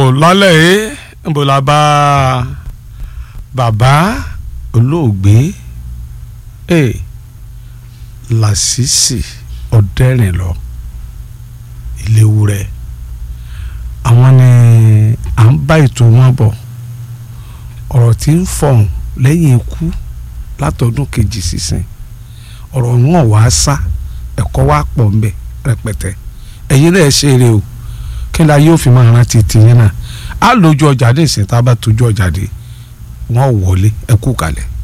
lálẹ́ yìí níbo la bá bàbá olóògbé ẹ̀ Lásìsì Ọ̀dẹ́rìnlọ Ìléwúrẹ́ àwọn ni à ń bá ètò wọn bọ̀ ọ̀rọ̀ tí ń fọ̀hún lẹ́yìn ikú látọdún kejì sísìn ọ̀rọ̀ wọn wàá sá ẹ̀kọ́ wa pọ̀ ńbẹ rẹpẹtẹ ẹ̀yin náà ṣe eré o kí la yóò fi máa rántí tìyín náà á lójú ọjà dé ìsìn tá a bá tójú ọjà dé wọn wọlé ẹ kú kalẹ̀.